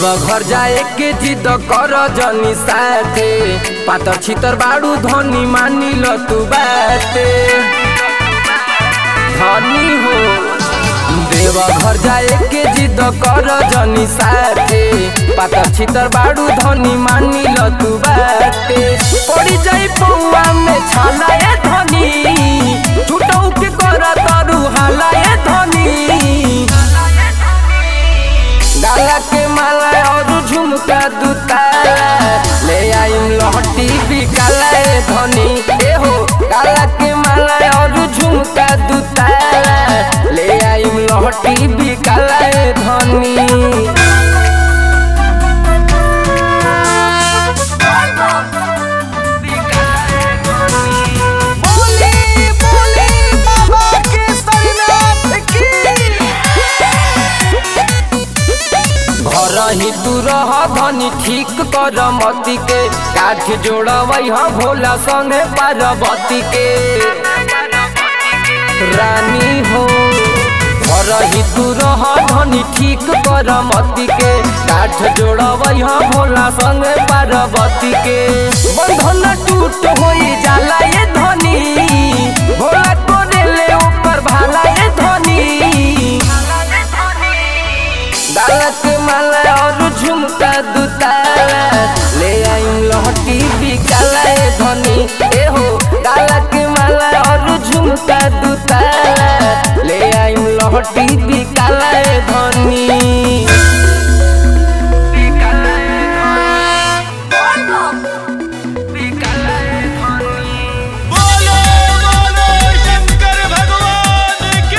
घर जाए के जिद कर जनी साथे पातर छितर बाड़ू धनी मानी ल तू बाते धनी हो देव घर जाए के जिद कर जनी साथे पातर छितर बाड़ू धनी मानी ल तू बाते पड़ी जाई पौआ में छाला ए धनी छुटौ के कर तरु हाला ए धनी गाला के माला और झुमका दुताला ले आइम लहटी बिकाला ए धनी ए हो गाला के माला और झुमका दुताला ले आइम लहटी बिकाला ए धनी बोली बोली बाबा केसरीनाथ की घर ही तू रह धनी ठीक कर मती के काठ जोड़वई ह भोला संगे पार्वती के रानी हो घर ही तू रह धनी ठीक कर मती के काठ जोड़वई ह भोला संगे पार्वती के बंधन टूट होई जाला ये धनी भोला को ले ऊपर भाला ये धनी डाला के माला और झुमका दुताला ले आइम लहटी बिकाला ए धनी ए हो डाला के माला और झुमका दुताला ले आइम लहटी बिकाला ए धनी बिकाला ए धनी बिकाला ए धनी बोलो बोलो शंकर भगवान की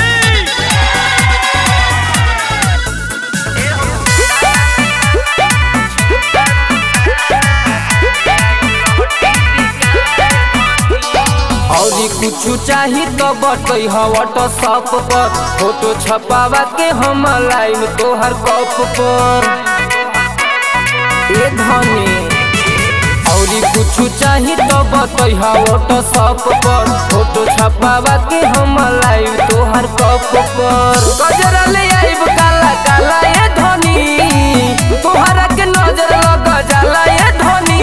औरी कुछ चाही तो बटई हवट सप पर फोटो छपावा के हम लाइन तोहर कप पर ए धनी औरी कुछ चाही तो बतई हवट सप पर फोटो छपावा के हम लाइन तोहर कप पर गजरा ले आइब काला काला ए धनी तोहरा के नजर लग जाला ए धनी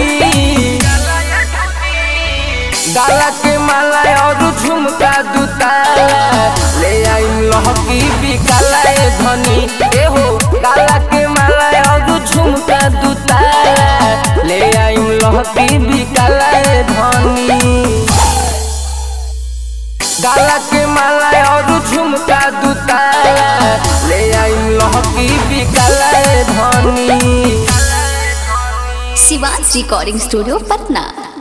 डाला के माला और झुमका दुताला ले आइम लहकी बिकाला ए धनी ए हो डाला के माला और झुमका दुताला ले आइम लहकी बिकाला ए धनी डाला के माला और झुमका दुताला ले आइम लहकी बिकाला ए धनी शिवाज रिकॉर्डिंग स्टूडियो पटना